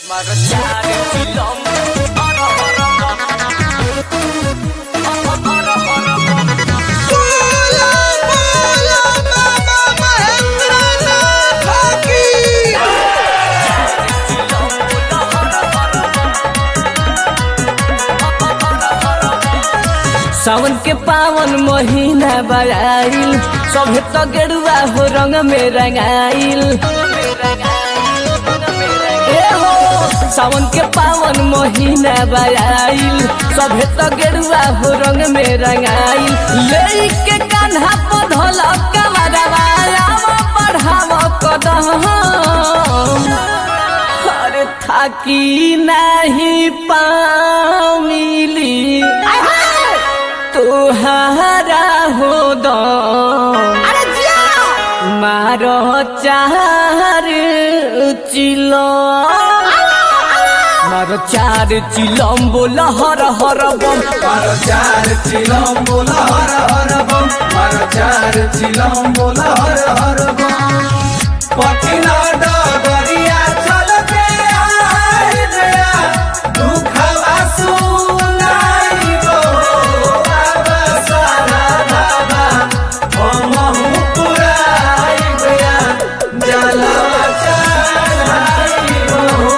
बोला बोला बाबा महेंद्रनाथ की सावन के पावन महीना बड़ाइल सभे तो गेरुआ हो रंग में रंगाइल ए हो सावन के पावन महीना बड़ाइल सभे तो गेरुआ हो रंग में रंगाइल ले के कान्हा पधल कमरवाया बढ़ाव कदम अरे थाकी नहीं पामिली तुहारा हो दो अरे जिया मारो चार चिलो मारो चार चिलम बोल हर हर बम मारो चार चिलम बोला हर हर बम मारो चार चिलम बोला हर हर बम पटिना डगरिया चल के आए गया दुखवा सुनाई गो बाबा सारा बाबा हमहु पुराई गया जलवा चढ़ाई गो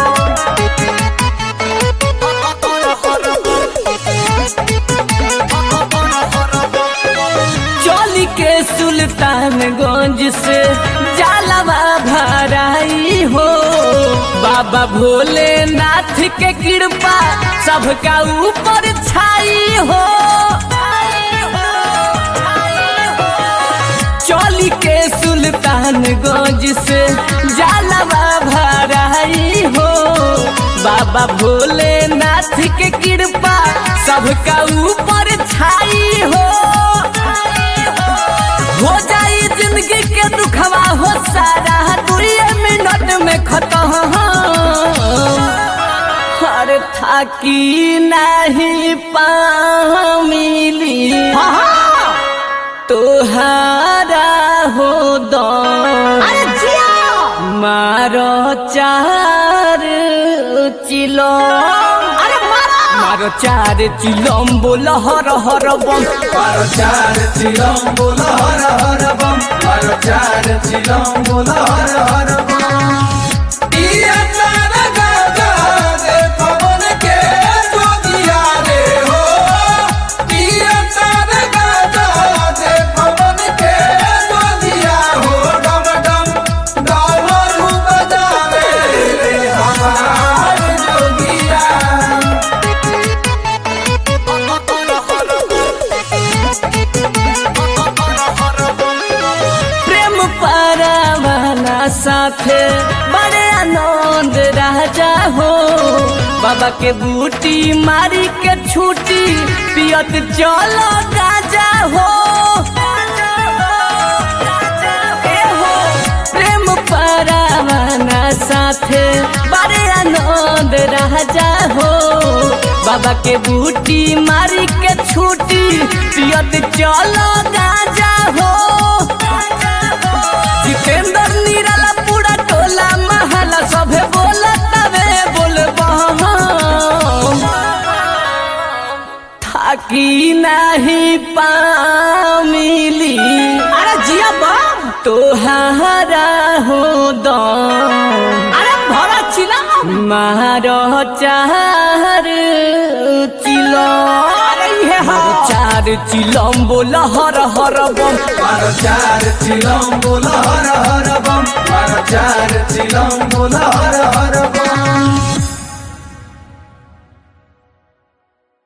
चोली के सुल्तानगंज से जालवा भराई हो बाबा भोलेनाथ के कृपा सबका ऊपर छाई हो चोली के सुल्तानगंज से जालवा भराई हो बाबा भोलेनाथ के कृपा सबका ऊपर छाई हो हो जाई जिंदगी के दुखवा हो सारा दुए मिनट में खत्म हर थाकी नहीं पामिली तोहारा हो दो अरे जिया मारो चार चिलो अरे मारा मारो चार चिलम बोल हर हर बम मारो चार चिलम बोला हर हर बम मारो चार चिलम बोला हर हर बम इया चार गागा दे पवन के जोगिया रे हो इया चार गागा दे पवन के जोगिया हो डम डम डमरू बजावे रे हमार जोगिया प्रेम पारावाला साथे बड़े आनंद राजा हो बाबा के बूटी मारी के छूटी पियत चलो गाजा हो ए हो, प्रेम पारावाला साथे बड़े आनंद राजा हो बाबा के बूटी मारी के छूटी पियत चलो गाजा हो जितेंद्र निराला पूरा टोला महला सभे बोला तबे बोलबा थाकी नहीं पामिली अरे जिया बम तोहारा हो दो अरे भरा चिला मारो चार चिलो अरे ये मारो हाँ चार चिलम बोल हर हर बम मारो चार चिलम बोला हर हर बम मारो चार चिलम बोला हर